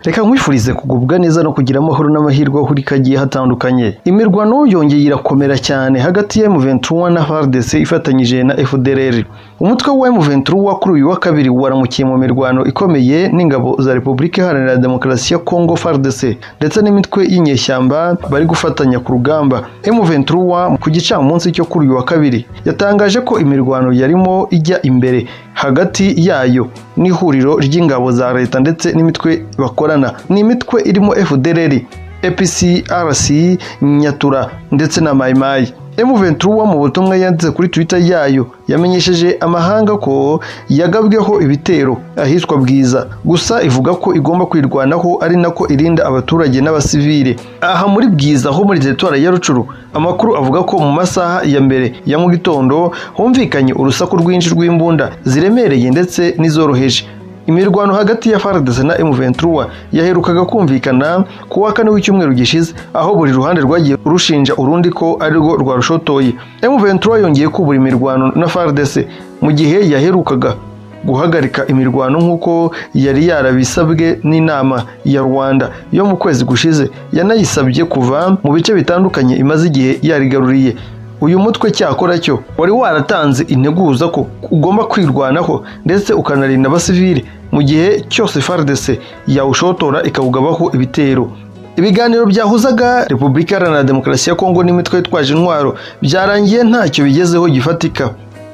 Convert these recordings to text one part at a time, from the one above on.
reka nkwifurize kugubwa neza no kugira amahoro n'amahirwe aho uri kagiye hatandukanye imirwano yongeye irakomera cyane hagati ya M23 na FARDC ifatanyije na FDLR umutwe wa M23 kuri uyu wa kabiri waramukiye mu mirwano ikomeye n'ingabo za Repubulika Iharanira Demokarasi ya Congo FARDC ndetse n'imitwe y'inyeshyamba bari gufatanya ku rugamba M23 ku gicamunsi cyo kuri uyu wa kabiri yatangaje ko imirwano yarimo ijya imbere hagati yayo n'ihuriro ry'ingabo za leta ndetse n'imitwe bakorana ni imitwe irimo FDLR APC RC Nyatura ndetse na Mai Mai M23 mu butumwa yanditse kuri Twitter yayo yamenyesheje amahanga ko yagabweho ibitero ahitwa Bwiza gusa ivuga ko igomba kwirwanaho ari nako irinda abaturage n'abasivile aha muri Bwiza ho muri teritwari ya Rucuru amakuru avuga ko mu masaha ya mbere ya mu gitondo humvikanye urusaku rwinshi rw'imbunda ziremereye ndetse n'izoroheje imirwano hagati ya FARDC na M23 yaherukaga kumvikana ku wa kane w'icyumweru gishize aho buri ruhande rwagiye rushinja urundi ko arirwo rwarushotoye M23 yongeye kubura imirwano na FARDC mu gihe yaherukaga guhagarika imirwano nk'uko yari yarabisabwe n'inama ya Rwanda yo mu kwezi gushize yanayisabye kuva mu bice bitandukanye imaze igihe yarigaruriye uyu mutwe cyakora cyo wari waratanze integuza ko ugomba kwirwanaho ndetse ukanarinda abasivile mu gihe cyose FARDC yawushotora ikawugabaho ibitero ibiganiro byahuzaga Repubulika Iharanira Demokarasi ya Kongo n'imitwe yitwaje intwaro byarangiye ntacyo bigezeho gifatika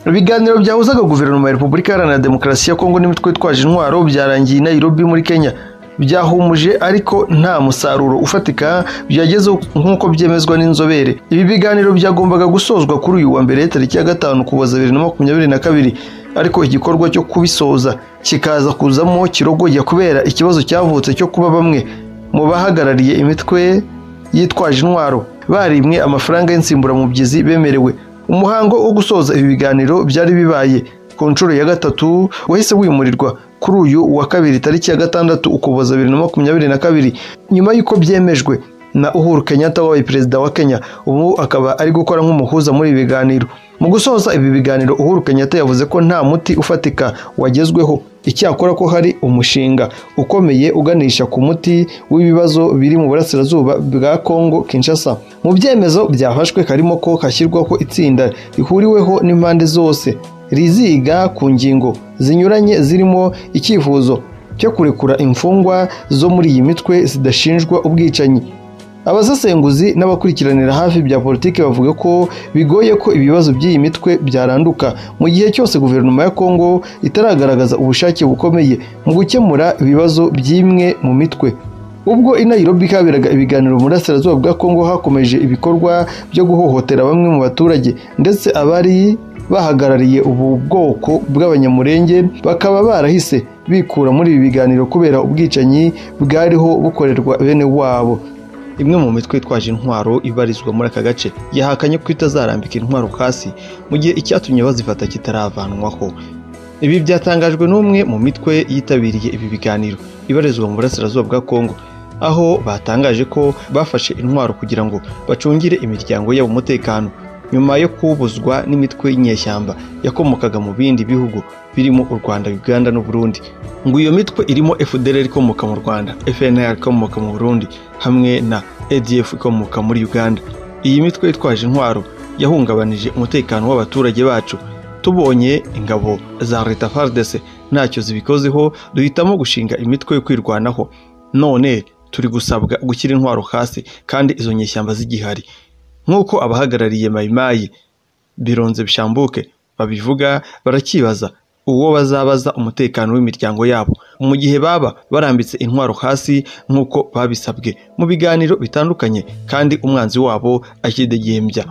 ibiganiro byahuzaga guverinoma ya Repubulika Iharanira Demokarasi ya Kongo n'imitwe yitwaje intwaro byarangiye i Nairobi muri Kenya byahumuje ariko nta musaruro ufatika byagezeho nk'uko byemezwa n'inzobere ibi biganiro byagombaga gusozwa kuri uyu wa mbere tariki ya gatanu kuboza bibiri na makumyabiri na kabiri ariko igikorwa cyo kubisoza kikaza kuzamo kirogoya kubera ikibazo cyavutse cyo kuba bamwe mu bahagarariye imitwe yitwaje intwaro barimwe amafaranga y'insimburamubyizi bemerewe umuhango wo gusoza ibi biganiro byari bibaye ku nshuro ya gatatu wahise wimurirwa kuri uyu wa kabiri tariki ya gatandatu ukuboza bibiri na makumyabiri na kabiri nyuma y'uko byemejwe na Uhuru Kenyatta wabaye perezida wa Kenya ubu akaba ari gukora nk'umuhuza muri ibi biganiro mu gusoza ibi biganiro Uhuru Kenyatta yavuze ko nta muti ufatika wagezweho icyakora ko hari umushinga ukomeye uganisha ku muti w'ibibazo biri mu burasirazuba bwa Congo Kinshasa mu byemezo byafashwe harimo ko hashyirwaho itsinda rihuriweho n'impande zose riziga ku ngingo zinyuranye zirimo icyifuzo cyo kurekura imfungwa zo muri iyi mitwe zidashinjwa ubwicanyi abasesenguzi n'abakurikiranira hafi bya politiki bavuga ko bigoye ko ibibazo by'iyi mitwe byaranduka mu gihe cyose guverinoma ya Kongo itaragaragaza ubushake bukomeye mu gukemura ibibazo by'imwe mu mitwe ubwo i Nairobi kaberaga ibiganiro mu burasirazuba bwa Kongo hakomeje ibikorwa byo guhohotera bamwe mu baturage ndetse abari bahagarariye ubu bwoko bw'abanyamurenge bakaba barahise bikura muri ibi biganiro kubera ubwicanyi bwariho bukorerwa bene wabo imwe mu mitwe itwaje intwaro ibarizwa muri aka gace yahakanye ko itazarambika intwaro hasi mu gihe icyatumye bazifata kitaravanwaho ibi byatangajwe n'umwe mu mitwe yitabiriye ibi biganiro ibarizwa mu burasirazuba bwa kongo aho batangaje ko bafashe intwaro kugira ngo bacungire imiryango yabo umutekano nyuma yo kubuzwa n'imitwe y'inyeshyamba yakomokaga mu bindi bihugu birimo u Rwanda Uganda n'u Burundi ngo iyo mitwe irimo FDLR ikomoka mu Rwanda FNL ikomoka mu Burundi hamwe na ADF ikomoka muri Uganda iyi mitwe yitwaje intwaro yahungabanije umutekano w'abaturage bacu tubonye ingabo za leta FARDC ntacyo zibikozeho duhitamo gushinga imitwe yo kwirwanaho none turi gusabwa gushyira intwaro hasi kandi izo nyeshyamba zigihari nk'uko abahagarariye mayimayi bironze bishambuke babivuga barakibaza uwo bazabaza umutekano w'imiryango yabo mu gihe baba barambitse intwaro hasi nk'uko babisabwe mu biganiro bitandukanye kandi umwanzi wabo akidegembya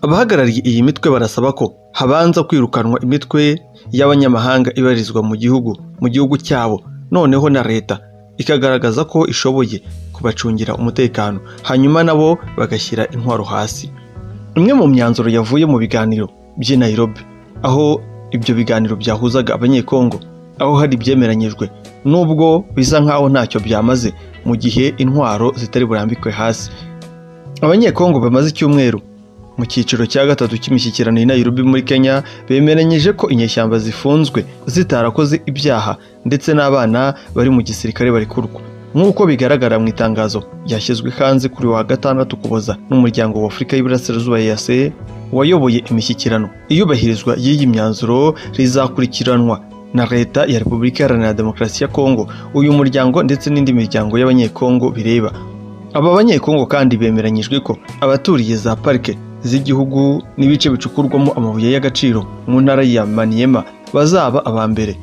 abahagarariye iyi mitwe barasaba ko habanza kwirukanwa imitwe y'abanyamahanga ibarizwa mu gihugu mu gihugu cyabo noneho na leta ikagaragaza ko ishoboye kubacungira umutekano hanyuma nabo bagashyira intwaro hasi imwe mu myanzuro yavuye mu biganiro by'i Nairobi aho ibyo biganiro byahuzaga abanyekongo aho hari ibyemeranyijwe nubwo bisa nk'aho ntacyo byamaze mu gihe intwaro zitari burambikwe hasi abanyekongo bamaze icyumweru mu cyiciro cya gatatu cy'imishyikirano i Nairobi muri Kenya bemeranyije ko inyeshyamba zifunzwe zitarakoze ibyaha ndetse n'abana bari mu gisirikare barikurwa nk'uko bigaragara mu itangazo ryashyizwe hanze kuri wa gatandatu ukuboza n'umuryango w'afurika y'iburasirazuba yaseye wayoboye imishyikirano iyubahirizwa ry'iyi myanzuro rizakurikiranwa na leta ya repubulika iharanira demokarasi ya kongo uyu muryango ndetse n'indi miryango y'abanyekongo bireba aba banyekongo kandi bemeranyijwe ko abaturiye za parike z'igihugu n'ibice bicukurwamo amabuye y'agaciro mu ntara ya maniyema bazaba aba mbere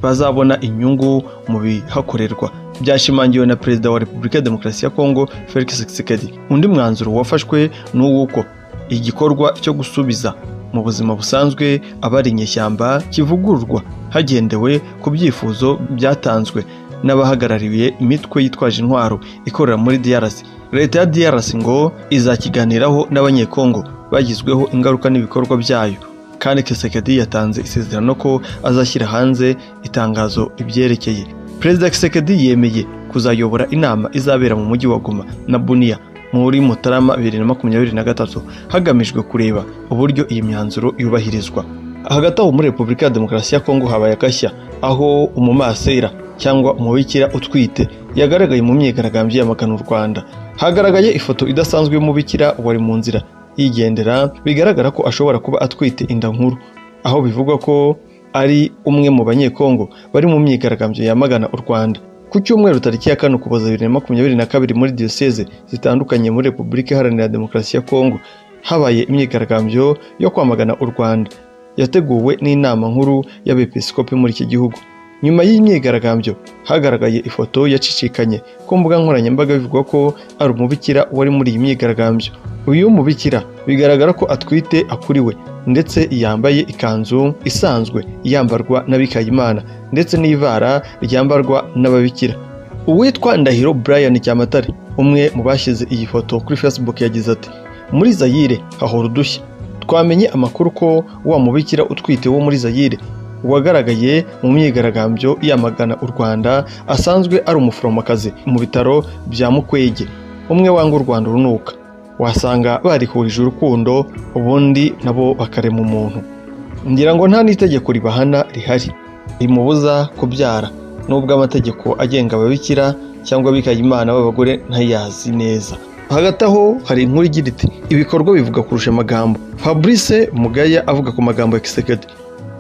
bazabona inyungu mu bihakorerwa byashimangiwe na perezida wa repubulika ya demokarasi ya kongo felix tshisekedi undi mwanzuro wafashwe ni uw'uko igikorwa cyo gusubiza mu buzima busanzwe abari inyeshyamba kivugururwa hagendewe ku byifuzo byatanzwe n'abahagarariye imitwe yitwaje intwaro ikorera muri DRC leta ya DRC ngo izakiganiraho n'abanyekongo bagizweho ingaruka n'ibikorwa byayo kandi Kisekedi yatanze isezerano ko azashyira hanze itangazo ibyerekeye perezida Kisekedi yemeye kuzayobora inama izabera mu mujyi wa Goma na Bunia muri Mutarama bibiri na makumyabiri na gatatu hagamijwe kureba uburyo iyi myanzuro yubahirizwa hagati aho muri repubulika ya demokarasi ya kongo habaye agashya aho umumasera cyangwa umubikira utwite yagaragaye mu myigaragambyo yamagana u rwanda hagaragaye ifoto idasanzwe y'umubikira wari mu nzira yigendera bigaragara ko ashobora kuba atwite inda nkuru aho bivugwa ko ari umwe mu banyekongo bari mu myigaragambyo yamagana u rwanda ku cyumweru tariki ya kane ukuboza bibiri na makumyabiri na kabiri muri diyoseze zitandukanye muri repubulika iharanira demokarasi ya kongo habaye imyigaragambyo yo kwamagana u rwanda yateguwe n'inama nkuru y'abepiskopi muri iki gihugu nyuma y'imyigaragambyo hagaragaye ifoto yacicikanye ku mbuga nkoranyambaga bivugwa ko ari umubikira wari muri iyi myigaragambyo uyu mubikira bigaragara ko atwite akuriwe ndetse yambaye ikanzu isanzwe yambarwa n'abikayimana ndetse n'ivara ryambarwa n'ababikira uwitwa ndahiro brian cyamatare umwe mu bashyize iyi foto kuri facebook yagize ati muri zayire hahora udushya twamenye amakuru ko wa mubikira utwite wo muri zayire wagaragaye mu myigaragambyo yamagana u rwanda asanzwe ari umuforomokazi mu bitaro bya mukwege umwe wanga u rwanda urunuka wasanga barihurije urukundo ubundi nabo bakarema umuntu ngira ngo nta n'itegeko ribahana rihari rimubuza kubyara nubwo amategeko agenga ababikira cyangwa abikaye imana b'abagore ntayazi neza hagati aho hari inkuru igira iti ibikorwa bivuga kurusha amagambo fabrice mugaya avuga ku magambo ya kisekedi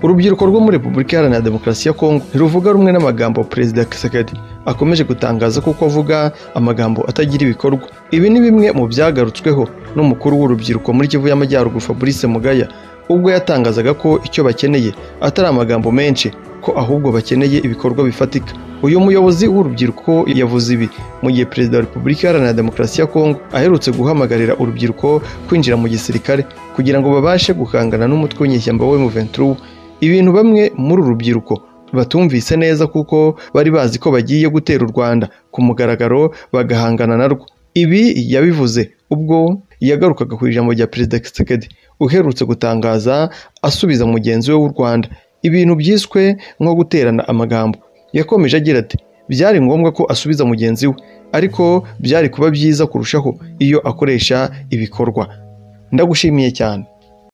urubyiruko rwo muri repubulika iharanira demokarasi ya kongo ntiruvuga rumwe n'amagambo perezida kisekedi akomeje gutangaza kuko avuga amagambo atagira ibikorwa ibi ni bimwe mu byagarutsweho n'umukuru w'urubyiruko muri kivu y'amajyaruguru fabrice mugaya ubwo yatangazaga ko icyo bakeneye atari amagambo menshi ko ahubwo bakeneye ibikorwa bifatika uyu muyobozi w'urubyiruko yavuze ibi mu gihe perezida wa repubulika iharanira demokarasi ya kongo aherutse guhamagarira urubyiruko kwinjira mu gisirikare kugira ngo babashe gukangana n'umutwe w'inyeshyamba we muventuru ibintu bamwe muri uru rubyiruko batumvise neza kuko bari bazi ko bagiye gutera u rwanda ku mugaragaro bagahangana narwo ibi yabivuze ubwo yagarukaga ku ijambo rya perezida kisekedi uherutse gutangaza asubiza mugenzi we w'u rwanda ibintu byiswe nko guterana amagambo yakomeje agira ati byari ngombwa ko asubiza mugenzi we ariko byari kuba byiza kurushaho iyo akoresha ibikorwa ndagushimiye cyane